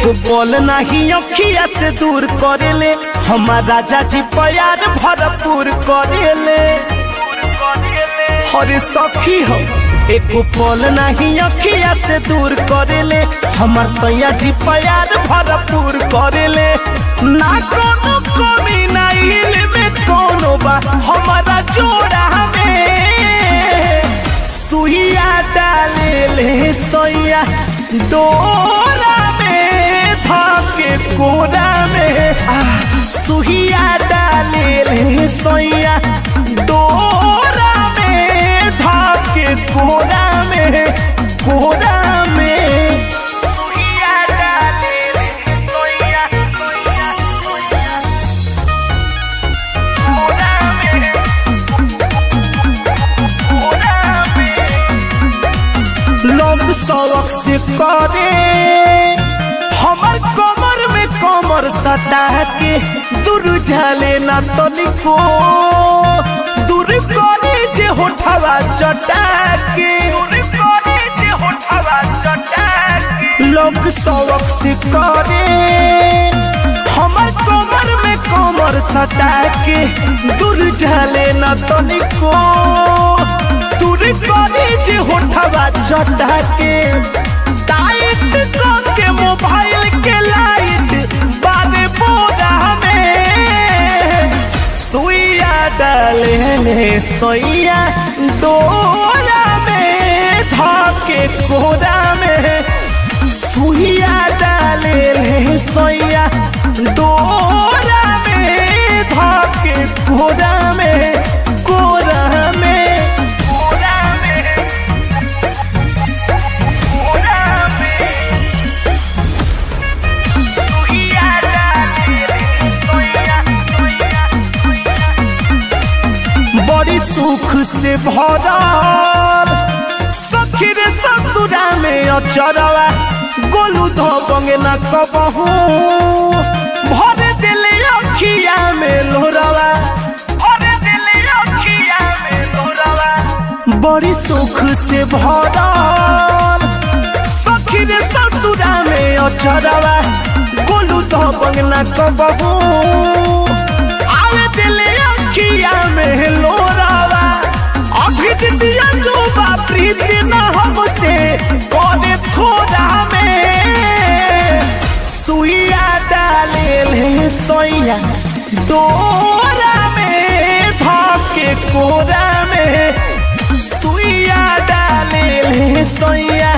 एक बोल नहीं अखिया से दूर करेले हमार राजा जी प्यार भरपूर करेले हरे सखी हो एक पल नहीं अखिया से दूर करेले हमार सैया जी प्यार भरपूर करेले ना कोनो कमी ना में कोनो बा हमारा जोड़ा में सुइया डाले ले सैया डोरा में धके कोरा में आ सुइया डाले ले सैया डोरा में धके कोरा में कोरा में सुइया डाले ले सैया सैया सैया कोरा में कोरा में लोग सड़क से करे हमर कमर में कमर सटा के दूर झाले ना तनिको दूर करे जे होठवा चटा के लोग सड़क से करे हमर कमर में कमर सटा के दूर झाले ना तनिको दूर करे जे होठवा चटा के टाइट के मोबाइल के लाइट बारे बोरा में सुइया डाले ने सोइया डोरा में धके कोरा में सुइया डाले ने सोइया डोरा में धके कोरा में कोरा में कोरा में कोरा में सुइया डाले ने सोइया सोइया बड़ी सुख से भरल सखी रे ससुरा में अचरवा गोलू धोबंगे न कबहू भर दिले अखिया में लोरवा भर दिले अखिया में लोरवा बड़ी सुख से भरल सखी रे ससुरा में अचरवा गोलू धोबंग न कबहू आवे दिले अखिया में लोरावा अभी दिया जो प्रीति न हमसे कौने थोड़ा में सुइया डाले ले सोइया डोरा में धके कोरा में सुइया डाले ले सोइया